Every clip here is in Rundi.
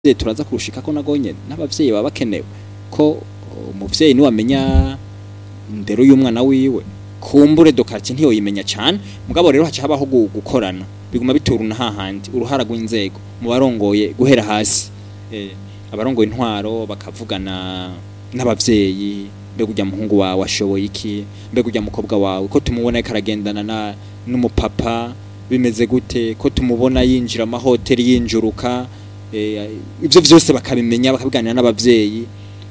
n'abavyeyi turaza kurushika ko nago nyene n'abavyeyi baba bakenewe ko umuvyeyi niwe amenya indero y'umwana wiwe kumbure dokartie ntiyoyimenya cane mugabo rero haca habaho gu- gukorana biguma bituruna hahandi uruhara rw'inzego mu barongoye guhera hasi eh, abarongoye intwaro bakavugana n'abavyeyi mbega urya muhungu wawe ashoboye iki mbega urya mukobwa wawe ko tumubona ariko aragendana na n'umupapa bimeze gute ko tumubona yinjira amahoteli yinjuruka eh, ivyo vyose bakabimenya bakabiganira n'abavyeyi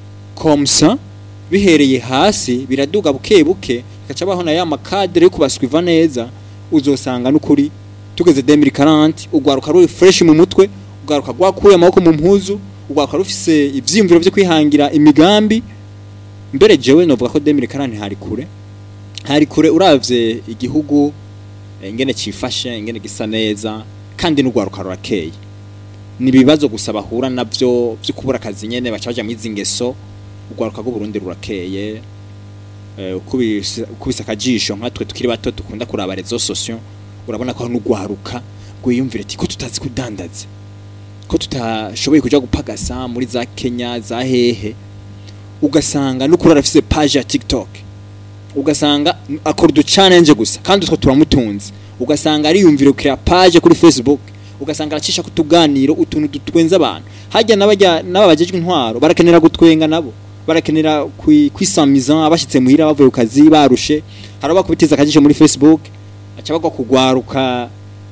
komsa bihereye hasi biraduga buke buke gaca baho na ya makadere yo kubaswiva neza uzosanga n'ukuri tugeze 2040 ugwaruka ruri fresh mu mutwe ugwaruka rwakuye amaboko mu mpuzu ugwaruka rufise ivyiyumviro vyo kwihangira imigambi mbere jewe novuga ko 2040 hari kure hari kure uravye igihugu eh, ingene cifashe ingene gisa neza kandi n'ugwaruka rurakeye ni ibibazo gusa bahura navyo vyo kubura akazi nyene baca baja mwizi ngeso ugwaruka rw'u Burundi rurakeye eh, ukubise ukubise akajisho nkatwe tukiri bato dukunda kuraba rezo sosio urabona ko n'ugwaruka gwiyumvira ati ko tutazi kudandaza ko tutashoboye kuja gupagasa muri za Kenya za hehe ugasanga n'ukuri arafise page ya TikTok ugasanga akora udu challenge gusa kandi utwo turamutunze ugasanga ariyumvira kuri page kuri Facebook ugasanga aracisha kutuganiro utuntu dutwenza abantu hajya n'abajya n'ababajejwe intwaro barakenera gutwenga nabo barakenera kwi- kwisamiza abashitse muhira bavuye ku kazi barushe haraba kubitiza akajisho muri Facebook aca bagwa kugwaruka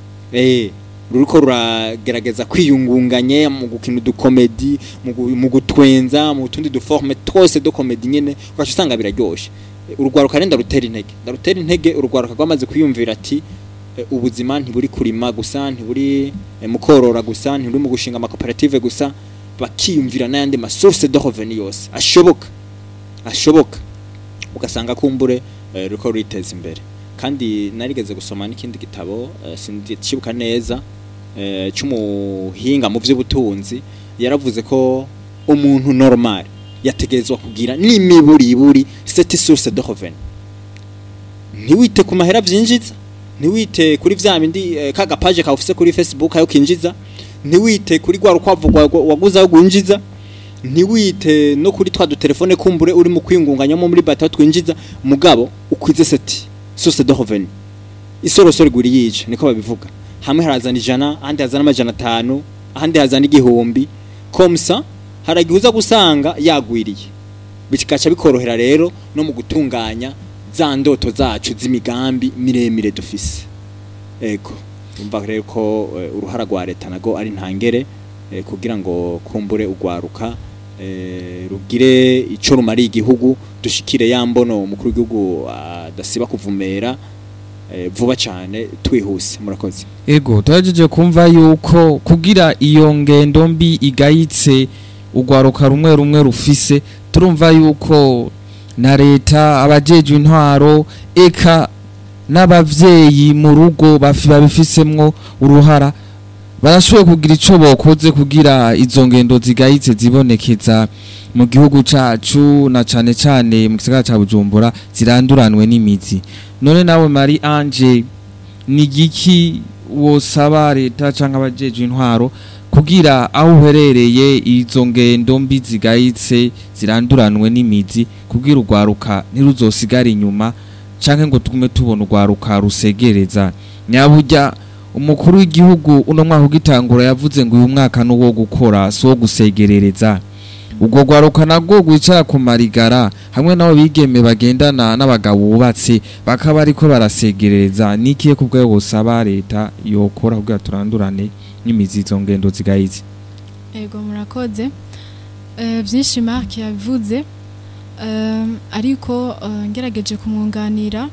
eh ruriko ruragerageza kwiyungunganye mu gukina udukomedi mu gu- mu gutwenza mu tundi duforme twose do komedi nyene ugaca usanga biraryoshe Eh, urugwaruka rero ndarutera intege ndarutera intege urugwaruka rwamaze kwiyumvira ati eh, ubuzima ntiburi kurima gusa ntiburi eh, mu korora gusa ntiburi mu gushinga amakoperative gusa bakiyumvira n'ayandi masource de revenu yose ashoboka ashoboka ugasanga kumbure eh, ruriko ruriteza imbere kandi narigeze gusoma n'ikindi gitabo eh, sindikibuka neza eh, c'umuhinga mu vy'ubutunzi yaravuze ko umuntu normal yategerezwa kugira n'imiburiburi cette source de revenu ntiwite ku mahera vyinjiza ntiwite kuri vya bindi eh, ka gapaje ka ufise kuri Facebook ayo kinjiza ntiwite kuri gwa rukwavu rwa- waguze aho gwinjiza ntiwite no kuri twa dutelefone kumbure uri mu kwingunganyamo muri bata twinjiza mugabo ukwize seti source de revenu isorosoro igura yica niko babivuga hamwe harazana ijana ahandi hazana amajana atanu ahandi hazana igihumbi komsa haragihuza gusanga yagwiriye bikaca bikorohera rero no mu gutunganya za ndoto zacu z'imigambi miremire dufise ego umva rero ko eh, uruhara rwa leta nago ari ntangere eh, kugira ngo kumbure ugwaruka eh, rugire ico rumariye igihugu dushikire ya mbono umukuru w'igihugu adasiba kuvumera eh, vuba cyane twihuse murakoze ego turagejeje kumva yuko kugira iyo ngendo mbi igayitse urwaruka rumwe rumwe rufise turumva yuko na leta abajejwe intwaro eka n'abavyeyi mu rugo bafi- babifisemwo uruhara barashoboye kugira ico bokoze kugira izo ngendo zigayitse zibonekeza mu gihugu cacu na cane cane mu gisagara ca Bujumbura ziranduranwe n'imizi none nawe Marie Ange ni igiki wosaba leta canke abajejwe intwaro kugira aho uherereye izo ngendo mbi zigayitse ziranduranwe n'imizi kugira urwaruka ntiruzosigare inyuma canke ngo tugume tubona urwaruka rusegereza nyaburya umukuru w'igihugu uno mwaka ugitangura yavuze ngo uyu mwaka ni uwo gukora si uwo gusegerereza ubwo rwaruka nabwo rwicara ku marigara hamwe n'abo bigeme bagendana n'abagabo bubatse bakaba ariko barasegereza n'ikihe ku bwayo busaba leta yokora kugira turandurane n'imizi izo ngendo zigayitse ego murakoze Eh, byinshi mark yabivuze Eh, ariko eh, ngerageje kumwunganira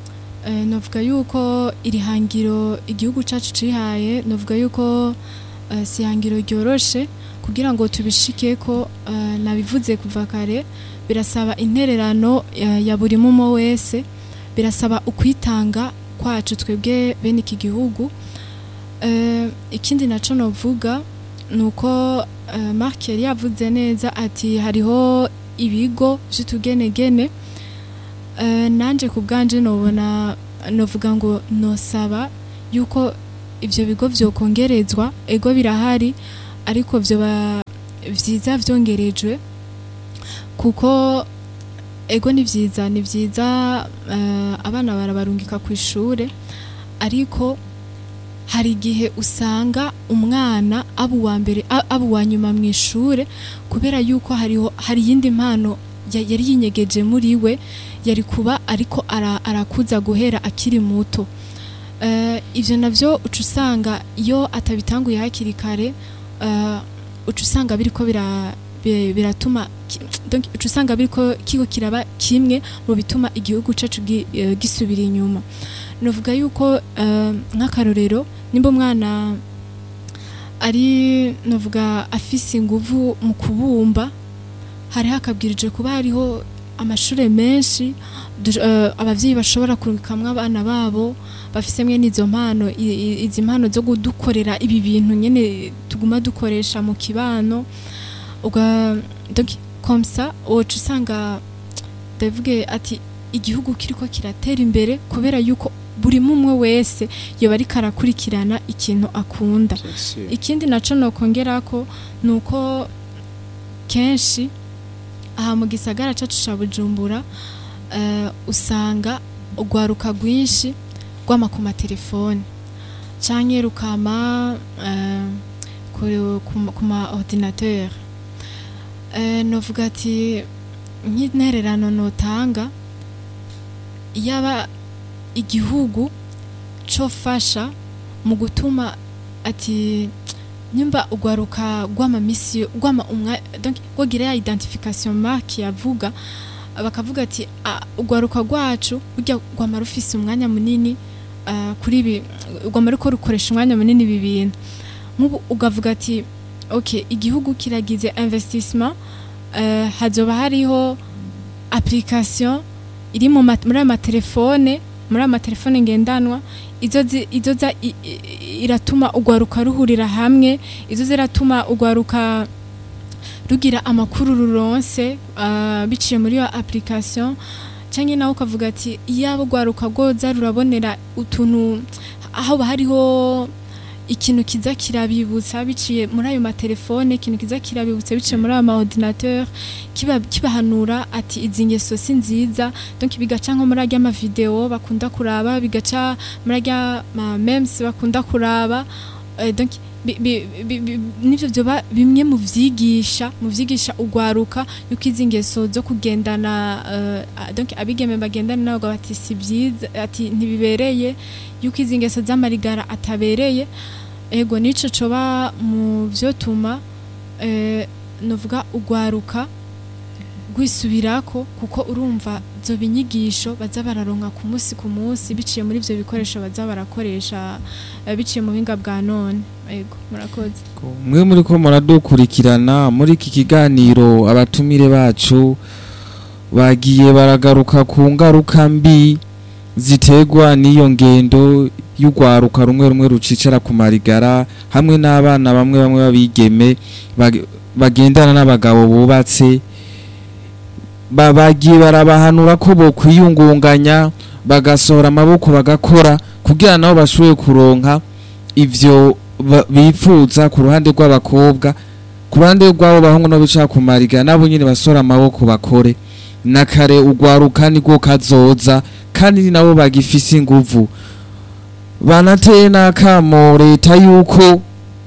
eh, novuga yuko iri hangiro igihugu cacu cihaye novuga yuko eh, si ihangiro ryoroshe kugira ngo tubishike ko eh, nabivuze kuva kare birasaba intererano eh, ya buri mumo wese birasaba ukwitanga kwacu twebwe bene iki gihugu Eh, ikindi naco novuga nuko uh, Mark yari yavuze neza ati hariho ibigo vy'utugenegene uh, nanje ku bwanje nobona novuga ngo nosaba yuko ivyo bigo vyokongerezwa ego birahari ariko vyoba vyiza vyongerejwe kuko ego ni vyiza ni vyiza eh, abana barabarungika ku ishure ariko hari igihe usanga umwana aba uwa mbere a- aba uwa nyuma mu ishure kubera yuko hariho hari iyindi mpano ya- yari yinyegeje muri we yari kuba ariko ara- arakuza guhera akiri muto Eh, ivyo navyo uca usanga iyo atabitanguye hakiri kare eh, uca usanga biriko bira bi- biratuma ki- donc uca usanga biriko kiko kiraba kimwe mu bituma igihugu cacu gi- eh, gisubira inyuma novuga yuko eh, nk'akarorero nimba umwana ari novuga afise inguvu mu kubumba hari hakabwirije kuba hariho amashure menshi du- eh, abavyeyi bashobora kurukamwo abana babo bafise mwe n'izo mpano i- i- izi mpano zo kudukorera ibi bintu nyene tuguma dukoresha mu kibano uga donc comme ça woca usanga ndavuge ati igihugu kiriko kiratera imbere kubera yuko buri mumwe wese yoba ariko arakurikirana ikintu akunda ikindi naco nokongerako nuko kenshi aha mu gisagara cacu ca Bujumbura eh, usanga urwaruka rwinshi rwama ku matelefone canke rukama eh, ku- ku- ku ma ordinateur eh, novuga ati nk'intererano notanga yaba igihugu cofasha mu gutuma ati nyumba ugwaruka gwama misi gwama umwa donc gwogira ya identification mark yavuga bakavuga ati "Ah, ugwaruka rwacu burya gwama rufise umwanya munini ah, kuri ibi gwama ruko rukoresha umwanya munini ibi bintu nk'ubu ugavuga ati ok igihugu kiragize investissement eh, hazoba hariho application iri mu ma- muri ayo matelefone muri ayo matelefone ngendanwa izo zi- izo za i- i- iratuma ugwaruka ruhurira hamwe izo ziratuma ugwaruka rugira amakuru ruronse ah, biciye muri iyo application canke nawe ukavuga ati iyaba ugwaruka rwoza rurabonera utuntu aho hariho ikintu kiza kirabibutsa biciye muri ayo matelefone ikintu kiza kirabibutsa biciye muri ayo ma ordinateur kiba kibahanura ati izi ngeso si nziza donc bigaca nko muri arya mavideo bakunda kuraba bigaca muri arya ma memes bakunda kuraba eh, donc bi- bi- bi- bi- nivyo vyoba bimwe mu vyigisha mu vyigisha ugwaruka yuko izi ngeso zo kugendana eh, ah, donc abigeme bagendana nabo bati si vyiza ati ntibibereye yuko izi ngeso z'amarigara atabereye ego nico coba mu vyotuma eh, novuga ugwaruka rwisubirako kuko urumva zo binyigisho baza bararonka ku munsi ku munsi biciye muri ivyo bikoresho baza barakoresha eh, biciye mu buhinga bwa none ego murakoze mwe muri ko muradukurikirana muri iki kiganiro abatumire bacu bagiye baragaruka ku ngaruka mbi ziterwa n'iyo ngendo y'urwaruka rumwe rumwe rucicara ku marigara hamwe n'abana bamwe bamwe babigeme bag- bagendana n'abagabo bubatse ba- bagiye barabahanura ko bokwiyungunganya bagasohora amaboko bagakora kugira nabo bashoboye kuronka ivyo ba- bifuza ku ruhande rw'abakobwa ku ruhande rw'abo bahungu no bicara ku mariga nabo nyine basora amaboko bakore na kare ugwaruka niko kazoza kandi ni nabo bagifise inguvu banateye n'akamo leta yuko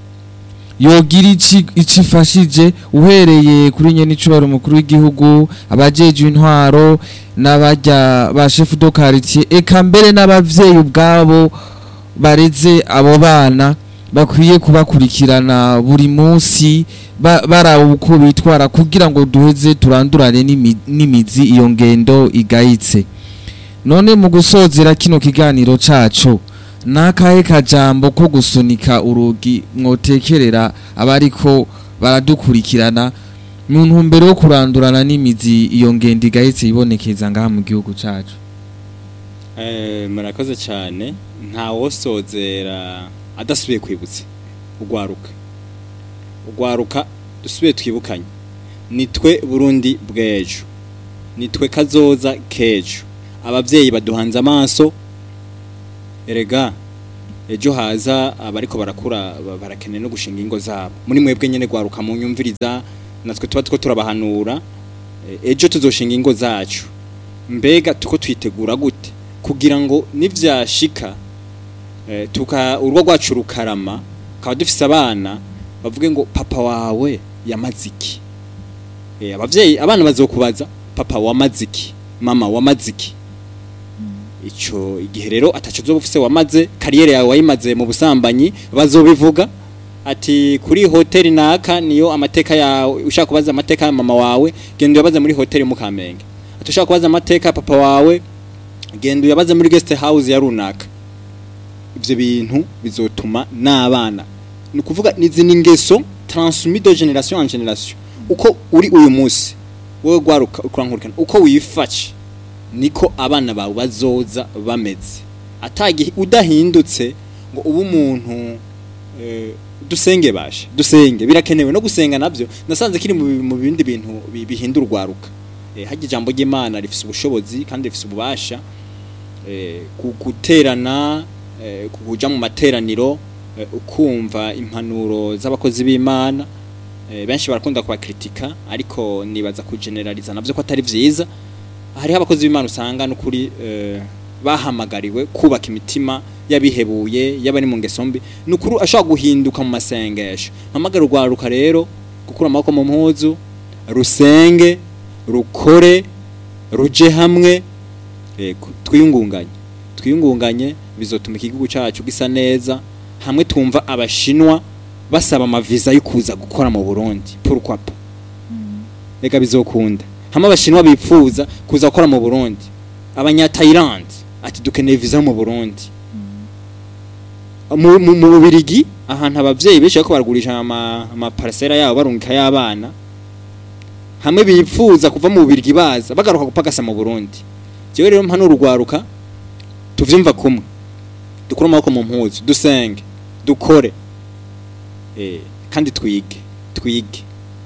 yogira ici icifashije uhereye kuri nyene icubaro umukuru w'igihugu abajejwe intwaro n'abarya ba chef de quartier eka mbere n'abavyeyi ubwabo bareze abo bana bakwiye kubakurikirana buri munsi ba- baraba uko bitwara kugira ngo duheze turandurane n'imi- n'imizi iyo ngendo igayitse none mu gusozera kino kiganiro cacu nakahe kajambo ko gusunika urugi mwotekerera abariko baradukurikirana mu ntumbero yo kurandurana n'imizi iyo ngendo igayitse ibonekeza ngaha mu gihugu cacu Eh, murakoze cyane nta wosozera adasubiye kwibutsa ugwaruka ugwaruka dusubiye twibukanye nitwe burundi bw'ejo nitwe kazoza k'ejo ababyeyi baduhanze amaso erega ejo haza abariko barakura ba- barakeneye no gushinga ingo zabo muri mwebwe nyene gwaruka mu nyumviriza natwe tuba two turabahanura eh, ejo tuzoshinga ingo zacu mbega tuko twitegura gute kugira ngo nivyashika eh, tuka urugo rwacu rukarama kaba dufise abana bavuge ngo papa wawe yamaze iki eh, abavyeyi abana bazokubaza papa wamaze iki mama wamaze iki ico igihe rero ataco uzoba ufise wamaze kariyeri yawe wayimaze mu busambanyi bazobivuga ati kuri hoteli naka niyo amateka yawe ushaka kubaza amateka ya mama wawe genda uyabaze muri hoteli mu Kamenge ati ushaka kubaza amateka ya papa wawe genda uyabaze muri guest house ya runaka ivyo bintu bizotuma n'abana ni ukuvuga nizi ni ingeso transmis de generation en generation uko uri uyu munsi wowe gwaruka ukurankurikana uko wifashe niko abana bawe bazoza bameze atagihe udahindutse ngo ube umuntu eh, dusenge bashe dusenge birakenewe no gusenga nabyo nasanze kiri mu bi- mu bindi bintu bi- bihindura urwaruka eh, hajya ijambo ry'Imana rifise ubushobozi kandi rifise ububasha eh, ku- guterana eh, kuja mu materaniro eh, ukumva impanuro z'abakozi b'Imana eh, benshi barakunda kubakritika ariko nibaza kugeneraliza navyo ko atari vyiza hariho abakozi b'Imana usanga n'ukuri eh, bahamagariwe kubaka imitima yabihebuye y'abari mu ngeso mbi n'ukuri ashobora guhinduka mu masengesho mpamagara urwaruka rero gukura amaboko mu mpuzu rusenge rukore ruje hamwe yego twiyungunganye twiyungunganye bizotuma igihugu cyacu gisa neza hamwe twumva abashinwa basaba amaviza yo kuza gukora mu Burundi pourquoi pas reka bizokunda hamwe abashinwa bipfuza kuza gukora mu Burundi abanya Thailand ati dukeneye visa mu Burundi mu mu mu Bubirigi ahantu abavyeyi benshi bariko baragurisha ama ama parcela yabo barungika y'abana hamwe bipfuza kuva mu Bubirigi baza bagaruka gupagasa mu Burundi jewe rero mpano urugwaruka tuvyumva kumwe dukura amaboko mu mpuzu dusenge dukore eh kandi twige twige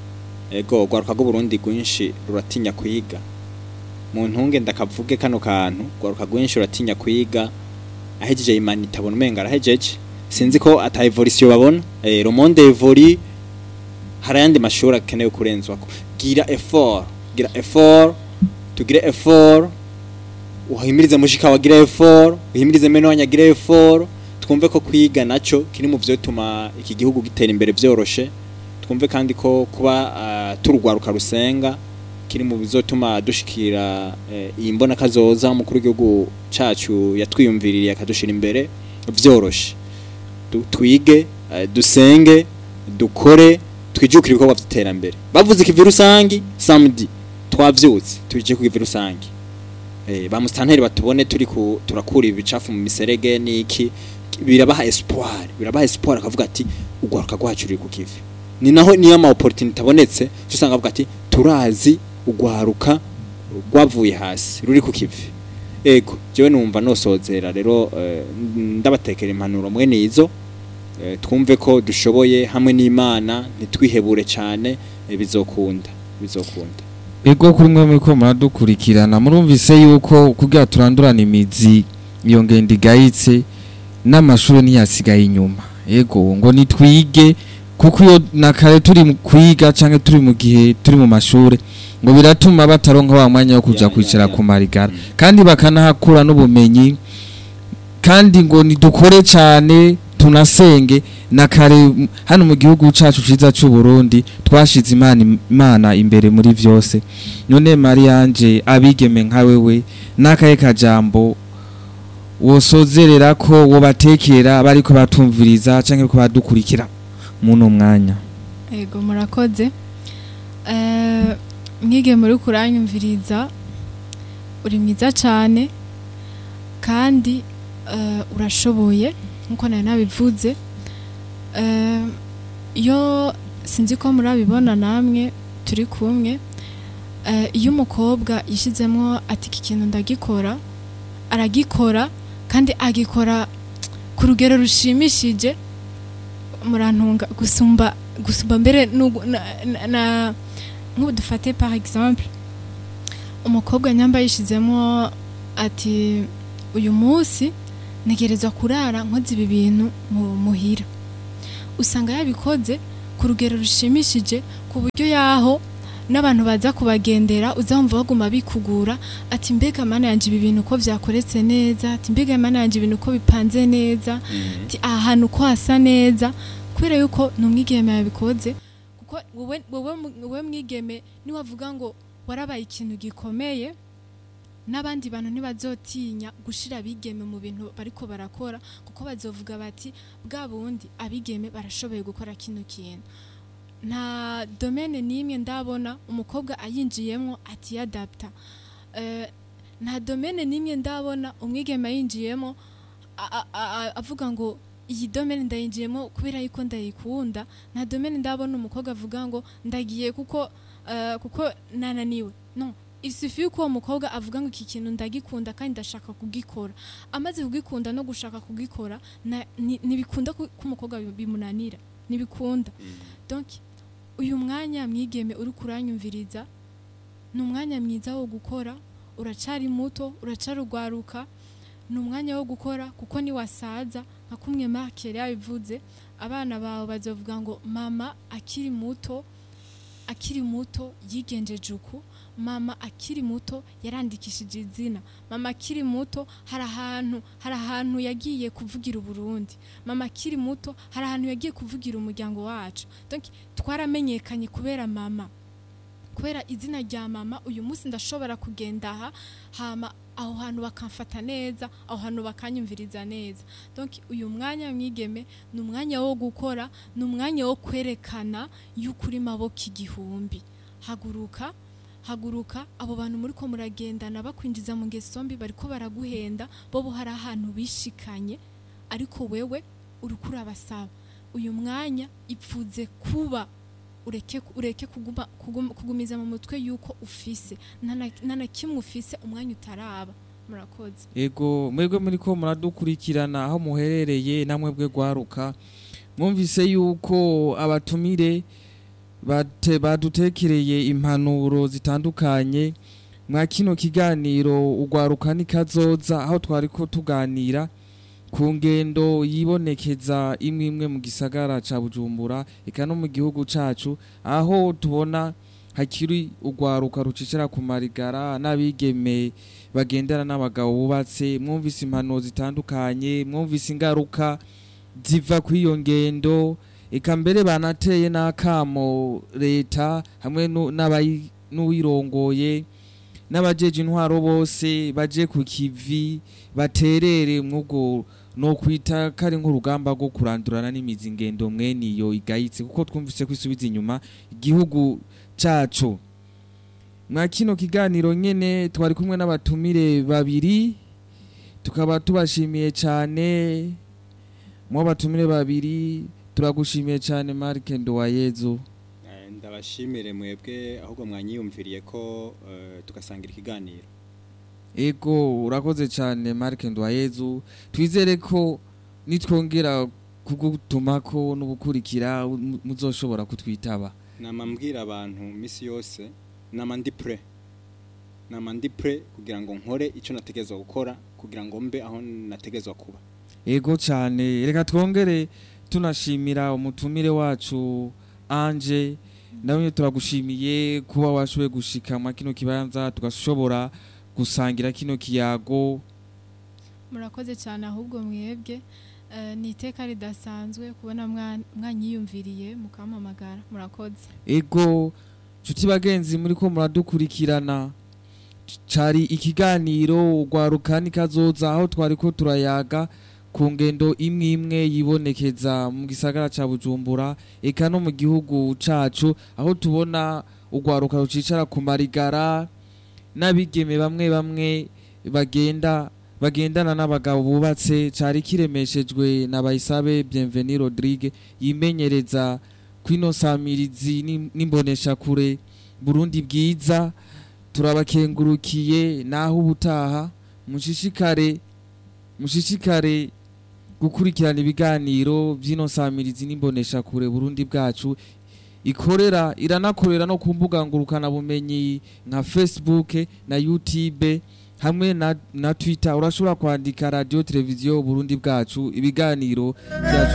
ego gwaruka rwo Burundi gwinshi ruratinya kwiga mu ntunge ndakavuge kano kantu gwaruka gwinshi ruratinya kwiga ahejeje imana itabona umenga arahejeje sinzi ko ata evolution babona eh le monde évolue hari ayandi mashuri akenewe kurenzwako gira effort gira effort tugire effort uhimirize mushika wagira effort uhimirize meno wanyagira effort twumve ko kwiga naco kiri mu vyo tuma iki gihugu gitera imbere vyoroshe twumve kandi ko kuba uh, turugwaruka rusenga kiri mu bizotuma dushikira eh, iyi mbona kazoza umukuru w'igihugu cacu yatwiyumviririye akadushira imbere vyoroshe Du- twige eh, dusenge dukore twijukire ibikorwa vy'iterambere bavuze ikivi rusangi samedi twavyutse tuje ku kivi rusangi eh, ba mustanteri batubone turi ku turakura ibicafu mu miserege niki birabaha espoir birabaha espoir akavuga ati ugwaruka rwacu ruri ku kivi ni naho niyo ama opportunity abonetse cyo usanga avuga ati turazi ugwaruka rwavuye hasi ruri ku kivi ego jewe numva nosozera rero eh, ndabatekera impanuro mwene izo eh, twumve ko dushoboye hamwe n'Imana ntitwihebure cyane eh, bizokunda bizokunda ego kuri mwe muriko muradukurikirana murumvise yuko kugira turandurana imizi iyo ngendo igayitse n'amashuri ntiyasigaye inyuma ego ngo nitwige kuko iyo na kare turi mu kwiga canke turi mu gihe turi mu mashure ngo biratuma bataronka wa mwanya wo kuja Ya, ya, kwicara ya. ku marigara Mm. kandi bakanahakura n'ubumenyi kandi ngo nidukore cane tunasenge na kare m- hano mu gihugu cacu ciza c'u Burundi twashize imana imana imbere muri vyose none Marianje abigeme nka wewe nakaye kajambo wosozerera ko wobatekera bariko batumviriza canke ko badukurikira muno mwanya Ego murakoze. Eh mwige muri kuranyumviriza uri mwiza cyane kandi eh, urashoboye nkuko nari nabivuze. Eh iyo sinzi ko murabibona namwe turi kumwe eh, iyo umukobwa yishizemo ati iki kintu ndagikora aragikora kandi agikora ku rugero rushimishije murantunga gusumba gusumba mbere nugu- na, na, na nk'ubu dufate par exemple umukobwa nyamba yishizemo ati uyu munsi ntegerezwa kurara nkoze ibi bintu mu muhira usanga yabikoze ku rugero rushimishije ku buryo yaho n'abantu baza kubagendera uzamva baguma bikugura ati mbega mana yanje ibi bintu uko vyakoretse neza ati mbega mana yanje ibintu uko bipanze neza ati aha hantu uko hasa neza kubera yuko ni umwigeme yabikoze kuko wowe wowe mu- wowe mwigeme niwavuga ngo warabaye ikintu gikomeye n'abandi bantu ntibazotinya gushira abigeme mu bintu bariko barakora kuko bazovuga bati bwa bundi abigeme barashoboye gukora kino kintu nta domene n'imwe ndabona umukobwa ayinjiyemo atiyadapta Eh, nta domene n'imwe ndabona umwigeme ayinjiyemo a- a- a- avuga ngo iyi domene ndayinjiyemo kubera yuko ndayikunda nta domene ndabona umukobwa avuga ngo ndagiye kuko eh, kuko nananiwe no isufi yuko uwo mukobwa avuga ngo iki kintu ndagikunda kandi ndashaka kugikora amaze kugikunda no gushaka kugikora na- ni- ntibikunda ko ko umukobwa bi- bimunanira ntibikunda donc uyu mwanya mwigeme uri kuranyumviriza ni umwanya mwiza wo gukora uracari muto uracarugwaruka ni umwanya wo gukora kuko niwasaza nka kumwe Mark yari yabivuze abana bawe bazovuga ngo mama akiri muto akiri muto yigenjeje uku mama akiri muto yarandikishije izina mama akiri muto hari ahantu hari ahantu yagiye kuvugira uburundi mama akiri muto hari ahantu yagiye kuvugira umuryango wacu donc twaramenyekanye kubera mama kubera izina rya mama uyu munsi ndashobora kugenda aha hama aho hantu bakamfata neza aho hantu bakanyumviriza neza donc uyu mwanya mwigeme ni umwanya wo gukora ni umwanya wo kwerekana yuko uri maboko igihumbi haguruka haguruka abo bantu muri ko muragendana bakwinjiza mu ngeso mbi bariko baraguhenda bo bo hari ahantu bishikanye ariko wewe uriko urabasaba uyu mwanya ipfuze kuba ureke ureke kuguma, kuguma, kugumiza mu mutwe yuko ufise nta na- nta na kimwe ufise umwanya utaraba murakoze ego mwebwe muri ko muradukurikirana aho muherereye namwe bwe gwaruka mwumvise yuko abatumire bate badutekereye impanuro zitandukanye mwa kino kiganiro ugwaruka nikazoza aho twari ko tuganira ku ngendo yibonekeza imwe imwe mu gisagara ca Bujumbura eka no mu gihugu cacu aho tubona hakiri ugwaruka rucicira ku marigara n'abigeme bagendana n'abagabo bubatse mwumvise impanuro zitandukanye mwumvise ingaruka ziva kuri iyo ngendo eka mbere banateye n'akamo leta hamwe nu- n'abayi- n'uwirongoye n'abajeje intwaro bose baje ku kivi baterere mwubwo no kwita kari nk'urugamba rwo kurandurana n'imizi ingendo mwene iyo igayitse kuko twumvise ko isubiza inyuma igihugu cacu mwa kino kiganiro nyene twari kumwe n'abatumire babiri tukaba tubashimiye cyane mu batumire babiri turagushimiye cyane Mark Ndowayezu Eh, ndabashimire mwebwe ahubwo mwanyiyumviriye ko eh, tugasangira ikiganiro ego urakoze cyane Mark Ndowayezu twizere ko nitwongera kugutumako n'ubukurikira mu- muzoshobora kutwitaba nama mbwira abantu misi yose nama ndi pre nama ndi pre kugira ngo nkore icyo nategezwa gukora kugira ngo mbe aho nategezwa kuba ego cyane reka twongere tunashimira umutumire wacu anje nawe turagushimiye kuba washoboye gushika mwa kino kibanza tugashobora gusangira kino kiyago murakoze cyane ahubwo mwebwe Eh, ni iteka ridasanzwe kubona mwa- mwanyiyumviriye mukampamagara murakoze ego nshuti bagenzi muri ko muradukurikirana cari ikiganiro ugwaruka nikazoza aho twari ko turayaga ku ngendo imwe imwe yibonekeza mu gisagara ca bujumbura eka no mu gihugu cacu aho tubona ugwaruka rucicara ku marigara n'abigeme bamwe bamwe bagenda bagendana n'abagabo bubatse cari kiremeshejwe na Bayisabe Bienvenue Rodrigue yimenyereza kwino samirizi n'im- n'imboneshakure Burundi bwiza turabakengurukiye naho ubutaha mushishikare mushishikare gukurikirana ibiganiro by'ino samirizi n'imboneshakure Burundi bwacu ikorera iranakorera no ku mbuga ngurukana bumenyi nka Facebook na YouTube hamwe na, na twitter urashobora kwandika radio televiziyo burundi bwacu ibiganiro byacu